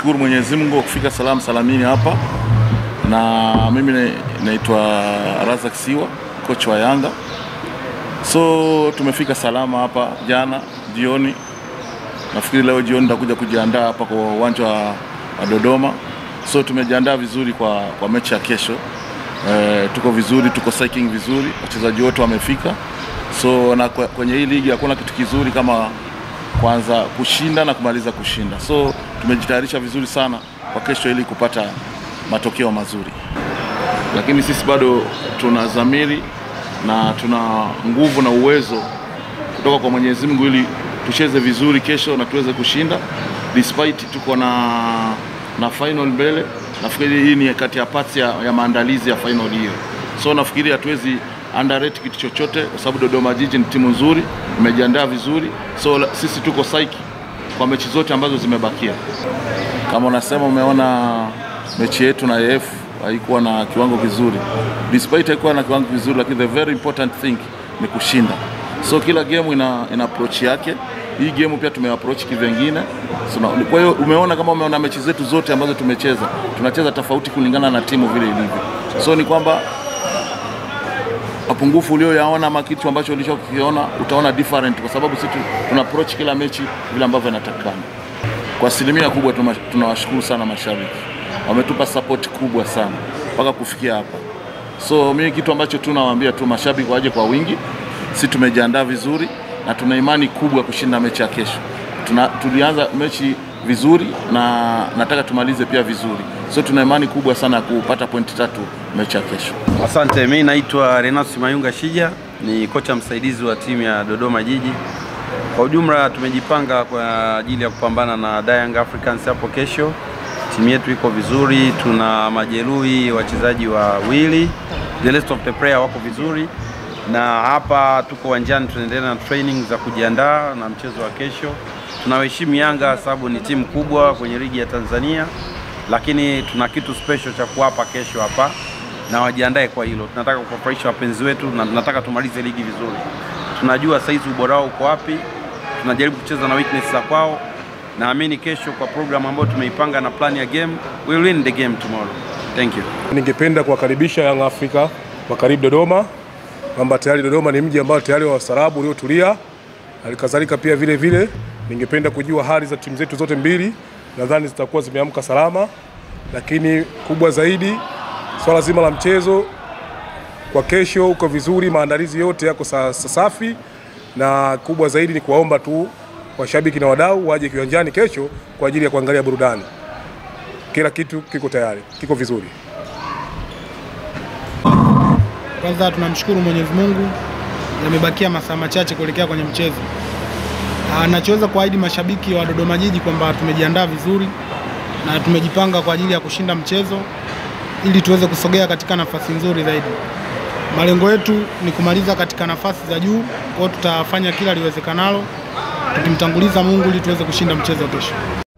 tunamshukuru Mwenyezi Mungu kwa kufika salamu salamini hapa, na mimi na- naitwa Razak Siwa, kocha wa Yanga. So tumefika salama hapa jana jioni, nafikiri leo jioni nitakuja kujiandaa hapa kwa uwanja wa, wa Dodoma. So tumejiandaa vizuri kwa, kwa mechi ya kesho. E, tuko vizuri, tuko psyching vizuri, wachezaji wote wamefika. So na kwe- kwenye hii ligi hakuna kitu kizuri kama kwanza kushinda na kumaliza kushinda. So tumejitayarisha vizuri sana kwa kesho ili kupata matokeo mazuri, lakini sisi bado tuna dhamiri na tuna nguvu na uwezo kutoka kwa Mwenyezi Mungu ili tucheze vizuri kesho na tuweze kushinda despite tuko na na final mbele. Nafikiri hii ni kati ya parts ya, ya maandalizi ya final hiyo, so nafikiri hatuwezi underrate kitu chochote, kwa sababu Dodoma Jiji ni timu nzuri, imejiandaa vizuri, so la- sisi tuko psyche kwa mechi zote ambazo zimebakia. Kama unasema umeona mechi yetu na AF haikuwa na kiwango kizuri, despite haikuwa na kiwango kizuri, lakini the very important thing ni kushinda. So kila game ina, ina approach yake. Hii game pia tumeapproach kivengine. So, na- kwa hiyo umeona kama umeona mechi zetu zote ambazo tumecheza, tunacheza tofauti kulingana na timu vile ilivyo. So ni kwamba mapungufu ulioyaona ama kitu ambacho ulichokiona utaona different, kwa sababu sisi tu- tuna approach kila mechi vile ambavyo inatakikana. Kwa asilimia kubwa tuma- tunawashukuru sana mashabiki, wametupa support kubwa sana mpaka kufikia hapa. So mimi kitu ambacho tu nawaambia tu mashabiki waje kwa wingi, si tumejiandaa vizuri na tuna imani kubwa kushinda mechi ya kesho. Tuna, tulianza mechi vizuri na nataka tumalize pia vizuri, so tuna imani kubwa sana ya kupata pointi tatu mechi ya kesho. Asante, mimi naitwa Renatus Mayunga Shija, ni kocha msaidizi wa timu ya Dodoma Jiji. Kwa ujumla tumejipanga kwa ajili ya kupambana na Young Africans hapo kesho. Timu yetu iko vizuri, tuna majeruhi wachezaji wawili, the rest of the player wako vizuri, na hapa tuko uwanjani tunaendelea na training za kujiandaa na mchezo wa kesho. Tunawaheshimu Yanga sababu ni timu kubwa kwenye ligi ya Tanzania, lakini tuna kitu special cha kuwapa kesho hapa na wajiandae kwa hilo. Tunataka kuwafurahisha wapenzi wetu na tunataka tumalize ligi vizuri. Tunajua saizi ubora wao uko wapi, tunajaribu kucheza na weakness za kwao. Naamini kesho kwa program ambayo tumeipanga na plan ya game, we will win the game tomorrow. Thank you. Ningependa kuwakaribisha Young Africa wa karibu Dodoma, kwamba tayari Dodoma ni mji ambao tayari wa ustaarabu uliotulia. Halikadhalika pia vile vile ningependa kujua hali za timu zetu zote mbili, nadhani zitakuwa zimeamka salama, lakini kubwa zaidi swala zima la mchezo kwa kesho uko vizuri, maandalizi yote yako sa- sa- safi, na kubwa zaidi ni kuwaomba tu washabiki na wadau waje kiwanjani kesho kwa ajili ya kuangalia burudani. Kila kitu kiko tayari, kiko vizuri. Kwanza tunamshukuru Mwenyezi Mungu, yamebakia masaa machache kuelekea kwenye mchezo. Ah, Nachoweza kuahidi mashabiki wa Dodoma Jiji kwamba tumejiandaa vizuri na tumejipanga kwa ajili ya kushinda mchezo ili tuweze kusogea katika nafasi nzuri zaidi. Malengo yetu ni kumaliza katika nafasi za juu, kwa hiyo tutafanya kila liwezekanalo tukimtanguliza Mungu ili tuweze kushinda mchezo kesho.